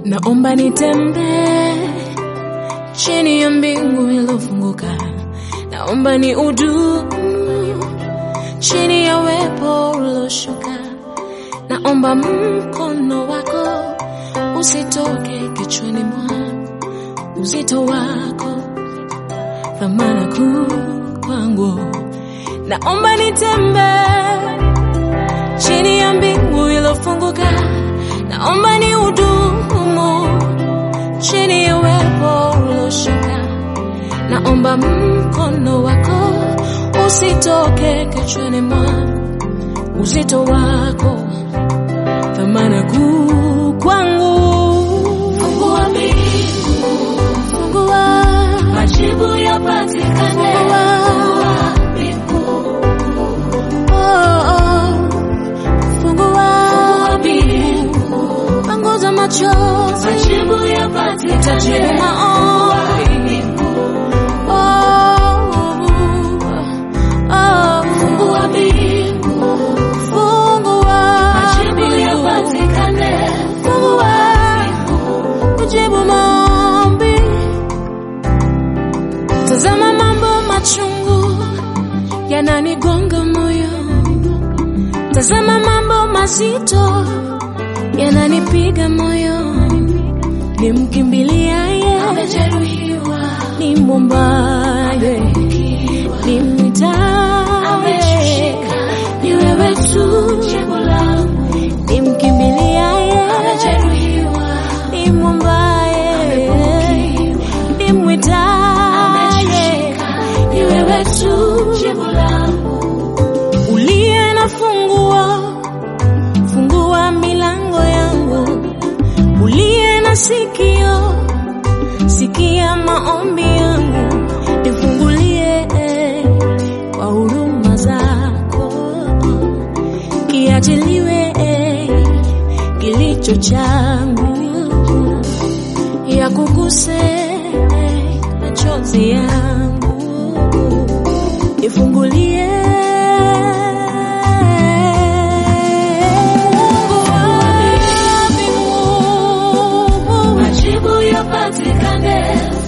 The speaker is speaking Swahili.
naomba nitembee chini ya mbingu iliyofunguka, naomba ni udumu chini ya wepo ulioshuka, naomba mkono wako usitoke kichwani mwangu, uzito wako thamana kuu kwangu, naomba nitembee chini ya mbingu iliyofunguka, naomba ni udumu chini ya uwepo ulioshuka, naomba mkono wako usitoke kichwani mwangu, uzito wako thamana kuu kwangu. Fungua mbingu, Fungua, majibu yapatikane. Fungua mbingu, oh, oh, fungua, mbingu, panguza machozi, majibu tajibu yapatikane. maombi. Mbingu, Oh, oh, fungua mbingu, fungua, majibu yapatikane. fungua, kujibu maombi. Tazama mambo machungu yananigonga moyo, tazama mambo mazito yananipiga moyo, nimkimbiliaye Amejeruhiwa, nimwombaye nimwitaye ameshika, ni wewe tu jibu langu. nimkimbiliaye Amejeruhiwa, nimwombaye nimwitaye ni wewe tu jibu langu. uliye na funguo fungua milango yangu uliye na sikio sikia maombi yangu nifungulie eh, kwa huruma zako kiachiliwe eh, kilicho changu ya kuguse eh, machozi yangu nifungulie Majibu yapatikane.